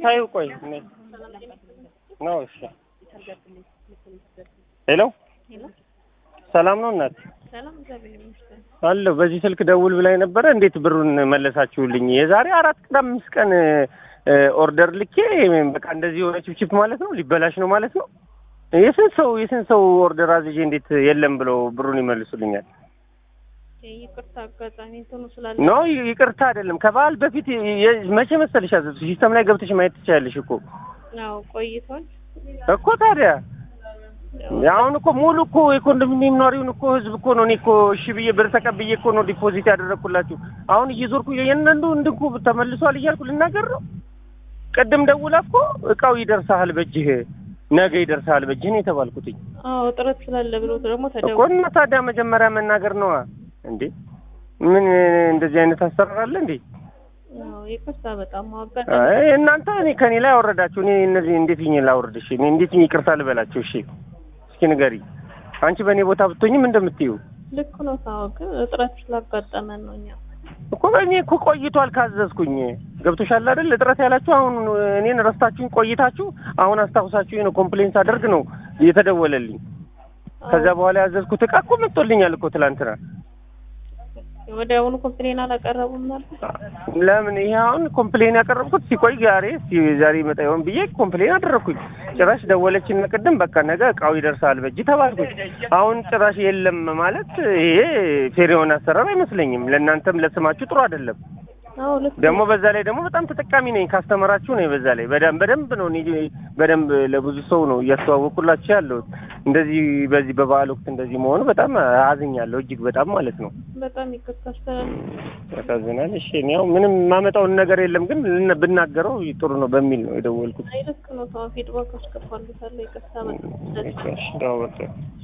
ታዩ ቆይ ነው። እሺ ሄሎ ሰላም ነው እናት ሰላም እግዚአብሔር ይመስገን። አለሁ። በዚህ ስልክ ደውል ብላኝ ነበረ። እንዴት ብሩን መለሳችሁልኝ? የዛሬ አራት ቀን አምስት ቀን ኦርደር ልኬ በቃ እንደዚህ የሆነ ችፕችፕ ማለት ነው ሊበላሽ ነው ማለት ነው። የስንት ሰው የስንት ሰው ኦርደር አዝዤ እንዴት የለም ብለው ብሩን ይመልሱልኛል? ይቅርታ አጋጣሚ እንትኑ ስላለ ኖ ይቅርታ አይደለም። ከበዓል በፊት የ- መቼ መሰለሽ ያዘዝኩት? ሲስተም ላይ ገብተሽ ማየት ትችያለሽ እኮ ያው ቆይቷል። እኮ ታዲያ አሁን እኮ ሙሉ እኮ የኮንዶሚኒየም ነዋሪውን እኮ ህዝብ እኮ ነው። እኔ እኮ እሺ ብዬ ብር ተቀብዬ እኮ ነው ዲፖዚት ያደረግኩላችሁ። አሁን እየዞርኩ የእያንዳንዱ እንድንኩ ተመልሷል እያልኩ ልናገር ነው። ቅድም ደውላ እኮ እቃው ይደርሳል በእጅህ ነገ ይደርሳል በእጅህ ነው የተባልኩትኝ አዎ ጥረት ስላለ ብሎ ደግሞ እኮ ተደውሎ እና ታዲያ መጀመሪያ መናገር ነዋ እንዴ። ምን እንደዚህ አይነት አሰራር አለ እንዴ? አዎ ይቅርታ በጣም አጋጣሚ አይ እናንተ እኔ ከኔ ላይ አወረዳችሁ። እኔ እነዚህ እንዴት ይኝ ላውርድ? እሺ እኔ እንዴት ይኝ ይቅርታ ልበላችሁ? እሺ እስኪ ንገሪ። አንቺ በእኔ ቦታ ብትሆኝም እንደምትዩ ልክ ነው። ታው ግን እጥረት ስላጋጠመን ነው እኛ እኮ እኔ እኮ ቆይቷል ካዘዝኩኝ። ገብቶሻል አይደል? እጥረት ያላችሁ አሁን እኔን ረስታችሁኝ ቆይታችሁ አሁን አስታውሳችሁ ነው ኮምፕሌንስ አደርግ ነው የተደወለልኝ። ከዛ በኋላ ያዘዝኩት እቃ እኮ መጥቶልኛል እኮ ትላንትና። ወዲያውኑ ኮምፕሌን አላቀረቡም ማለት ለምን ይሄ አሁን ኮምፕሌን ያቀረብኩት ሲቆይ ዛሬ እስኪ ዛሬ ይመጣ ይሆን ብዬ ኮምፕሌን አደረግኩኝ። ጭራሽ ደወለችና ቅድም በቃ ነገ እቃው ይደርሳል በእጅ ተባልኩኝ። አሁን ጭራሽ የለም ማለት ይሄ ፌር የሆነ አሰራር አይመስለኝም። ለእናንተም ለስማችሁ ጥሩ አይደለም። አዎ ልክ ደግሞ በዛ ላይ ደግሞ በጣም ተጠቃሚ ነኝ ካስተመራችሁ ነኝ። በዛ ላይ በደንብ በደንብ ነው እኔ በደንብ ለብዙ ሰው ነው እያስተዋወቁላችሁ ያለሁት። እንደዚህ በዚህ በበዓል ወቅት እንደዚህ መሆኑ በጣም አዝኛለሁ፣ እጅግ በጣም ማለት ነው። በጣም ይቅርታ አስተላል ያሳዝናል። እሺ እኔ ያው ምንም ማመጣውን ነገር የለም ግን ልን- ብናገረው ጥሩ ነው በሚል ነው የደወልኩት። አይ ልክ ነው። ታው ፊድባክ አስገባለታለሁ። ይቅርታ በጣም እሺ፣ እሺ፣ ተው በቃ